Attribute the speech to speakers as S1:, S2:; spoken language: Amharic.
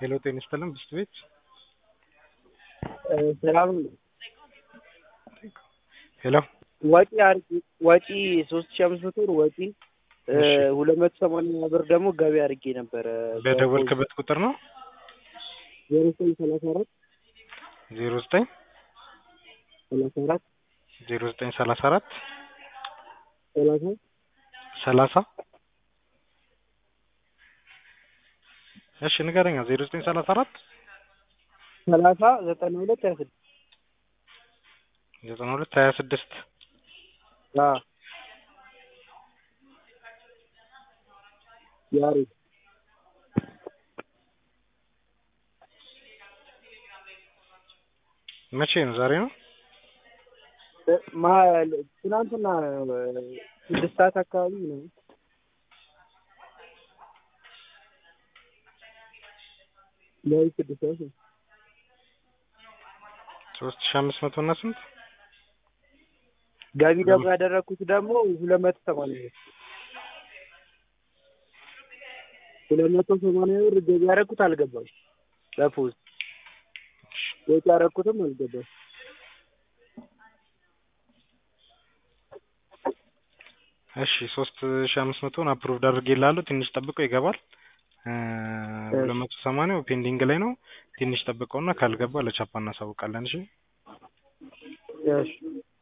S1: ሄሎ ጤና ይስጥልን ብስት ቤት
S2: ሰላም
S1: ሄሎ
S2: ወጪ አርጊ ወጪ ሶስት ሺህ አምስት መቶ ብር ወጪ
S1: እሺ።
S2: ሁለት መቶ ሰማንያ ብር ደግሞ ገቢ አድርጌ ነበረ
S1: በደወልክበት ቁጥር ነው
S2: ዜሮ ዘጠኝ ሰላሳ አራት
S1: ዜሮ ዘጠኝ
S2: ሰላሳ አራት
S1: ዜሮ ዘጠኝ ሰላሳ አራት
S2: ሰላሳ
S1: ሰላሳ እሺ ንገረኛ ዜሮ ዘጠኝ ሰላሳ አራት
S2: ሰላሳ ዘጠና ሁለት ሀያ ስድስት
S1: ዘጠና ሁለት ሀያ ስድስት
S2: አዎ ያሬድ
S1: መቼ ነው ዛሬ ነው
S2: ማ- ትናንትና ስድስት ሰዓት አካባቢ ነው ሌሊት ስድስት ሰዓት ነው
S1: ሶስት ሺህ አምስት መቶ እና ስንት
S2: ገቢ ደግሞ ያደረግኩት ደግሞ ሁለት መቶ ሰማንያ ብር ሁለት መቶ ሰማንያ ብር ገቢ ያደረግኩት አልገባም በፖስት ወጪ ያደረግኩትም አልገባም
S1: እሺ ሶስት ሺህ አምስት መቶን አፕሩቭድ አድርጌልሃለሁ ትንሽ ጠብቀው ይገባል እ ሁለት መቶ ሰማንያው ፔንዲንግ ላይ ነው ትንሽ ጠብቀውና ካልገባ ለቻፓ እናሳውቃለን እሺ
S2: እሺ